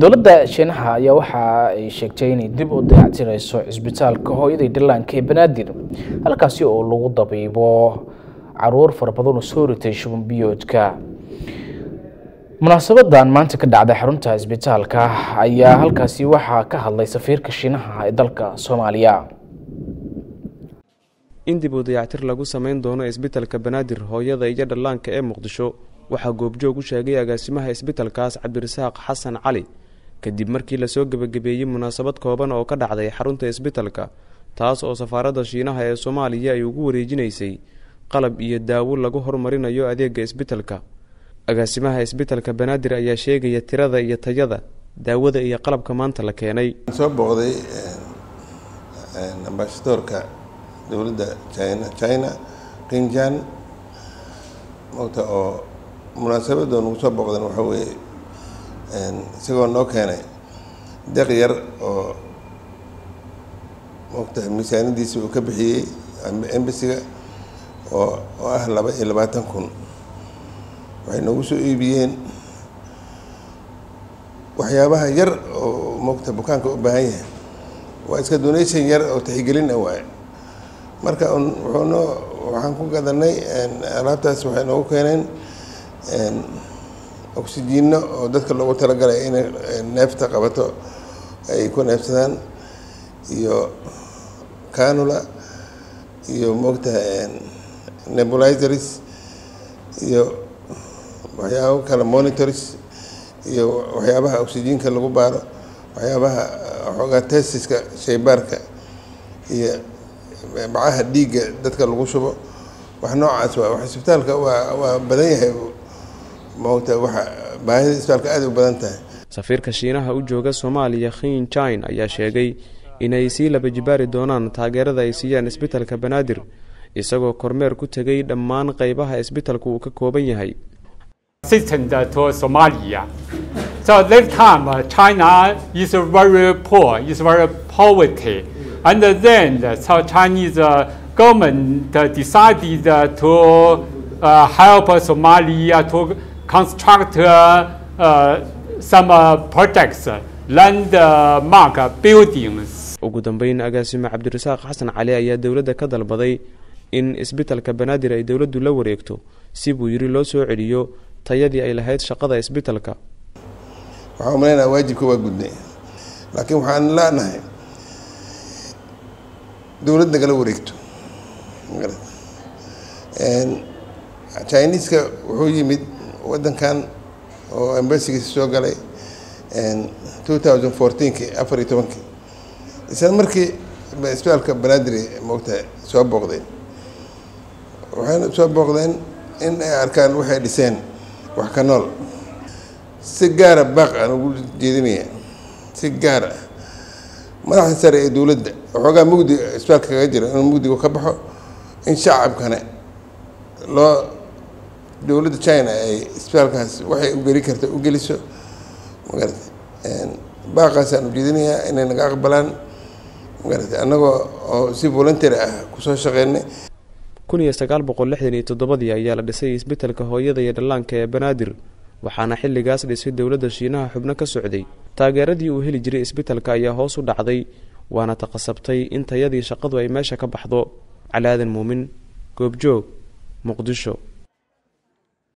dowladda shiinaha ayaa waxa ay sheegtay inay dib u dayactireyso cisbitaalka hooyadii dhallaanka ee banaadir halkaasi oo lagu dabiibo caruur fara badan oo soo ritay shuban biyoodka munaasabadan maanta ka dhacday xarunta cisbitaalka ayaa halkaasi waxaa ka hadlay safiirka shiinaha ee dalka soomaaliya in dib u dayactir lagu samayn doono isbitalka banaadir hooyada iyo dhallaanka ee muqdisho waxaa goobjoog u sheegay agaasimaha isbitalkaas cabdirasaaq xasan cali kadib markii lasoo gebagabeeyey munaasabad kooban oo ka dhacday xarunta isbitalka taas oo safaaradda shiinaha ee soomaaliya ay ugu wareejinaysay qalab iyo daawo lagu horumarinayo adeega isbitalka agaasimaha isbitalka banaadir ayaa sheegaya tirada iyo tayada daawada iyo qalabka maanta la keenay soo booqday ambasadoorka dowladda china china qinjan mogta oo munaasabadoo nagu soo booqdan waxaa weeye isagoo noo keenay deeq yar oo mogta miisaanadiisa uu ka bixiyey embasiga oo oo ah laba iyo labaatan kun waxay noogu soo iibiyeen waxyaabaha yar oo mogta bukaanka u baahan yahay waa iska donation yar oo taxigelin ah waaye marka wuxuu noo waxaan ku gadanay alaabtaas waxay noogu keeneen oxygiino oo dadka loogu talagalay inay neefta qabato ay ku neefsadaan iyo canula iyo moogta nebulizers iyo waxyaabo kale monitors iyo waxyaabaha oxygiinka lagu baaro waxyaabaha xoogaa testiska shaybaarka iyo bacaha dhiigga dadka lagu shubo wax noocaas waa wax isbitaalka waa waa badan yahay moogta waxa baahida isbitaalka aada u badan tahay safiirka shiinaha u jooga soomaaliya khin jin ayaa sheegay inay sii laba jibaari doonaan taageerada ay siiyaan isbitalka banaadir isagoo kormeer ku tegay dhammaan qeybaha isbitalka uu ka kooban yahay assistant to Somalia. So this time uh, China is very poor, is very poverty, and then so Chinese uh, government uh, decided uh, to uh, help Somalia to construct uh, uh, some uh, projects, landmark buildings. ugu dambeyn agaasime cabdirasaaq xasan cali ayaa dowladda ka dalbaday in isbitalka banaadir ay dowladdu la wareegto si buu yidhi loo soo celiyo tayadii ay lahayd shaqada isbitalka waxaan umaleynaya waajibka waa gudnay laakiin waxaan leenahay dowlad nagala wareegto chiniiska wuxuu yimid waddankan oo embasigiisa soo galay two thousand fourteenki afar iyo tobankii isla markii isbitaalka banaadir moogta soo booqdeen waxayna soo booqdeen in ay arkaan waxay dhiseen wax ka nool si gaara baaq aan ugu jeedinaya si gaar ah madaxda sare ee dowladda waxoogaa mugdi isbitaalka kaga jira inuu mugdigu ka baxo in shacabkana loo dowladda china ay isbitaalkaas waxay u geli karta u geliso magarata baaqaasaan ujeedinayaa inay naga aqbalaan magarata annagoo oo si volunteer ah kusoo shaqeynay kun iyo sagaal boqol lixdan iyo toddobadii ayaa la dhisay isbitalka hooyada iyo dhallaanka ee banaadir waxaana xilligaas dhisay dowladda shiinaha xubno ka socday taageeradii uu heli jiray isbitalka ayaa hoos u dhacday waana taqasabtay in tayadii shaqadu ay meesha ka baxdo calaadan muumin goobjoog muqdisho